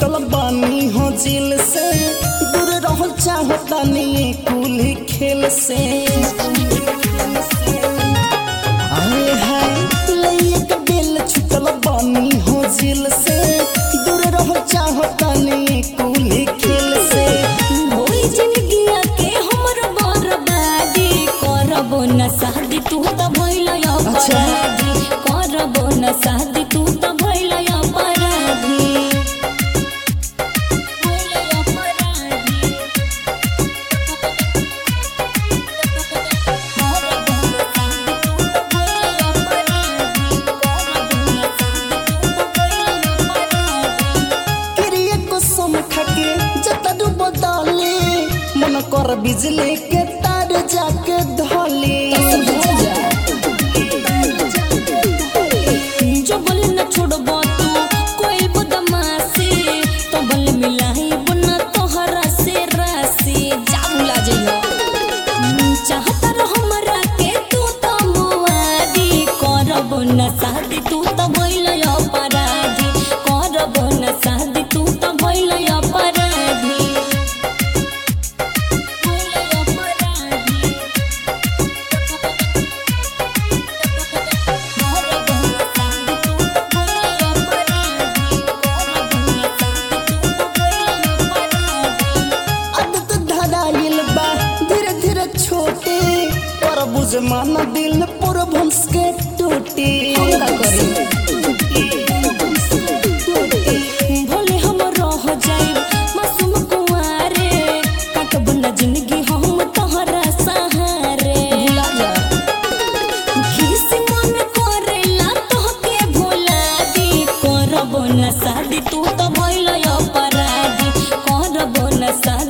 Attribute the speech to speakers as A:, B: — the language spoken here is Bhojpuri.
A: छुटल बानी हो जिल से दूर रहो चाहतानी कुल खेल से आए हाय लइए के बेल छुटल बानी हो जिल से दूर रहो चाहतानी कुल खेल से
B: होई जिंदगिया के हमर बर्बादी करबो न शादी तू त भइल अपराधी करबो न शादी तू त भइल अपराधी भइल अपराधी करबो न शादी तू त भइल अपराधी करबो न शादी तू त भइल अपराधी
A: किरिए को सम खके जतरू बदले मन कर बिजली के तार जाके धले
B: जो बल न छोड़बो तू कोई बदमाशी तो बल मिलाई बुना तोहरा से राशि जाबुला जइयो चाहता रह हमरा के तू तो मुआदी करबो न शादी तू तो भइल अपराधी करबो न शादी तू तो भइल अपराधी भइल अपराधी
A: आदत धराइल बा धीरे धीरे छोटे पर बुझ माना दिल पर भंस के टूटे
B: भोले हम रह जाइब मासूम कुंवारे काटब न जिंदगी हम तोहरा सहारे घिस मन करेला तोहके भोला दी करबो न शादी तू तो भइल अपराधी करबो न शादी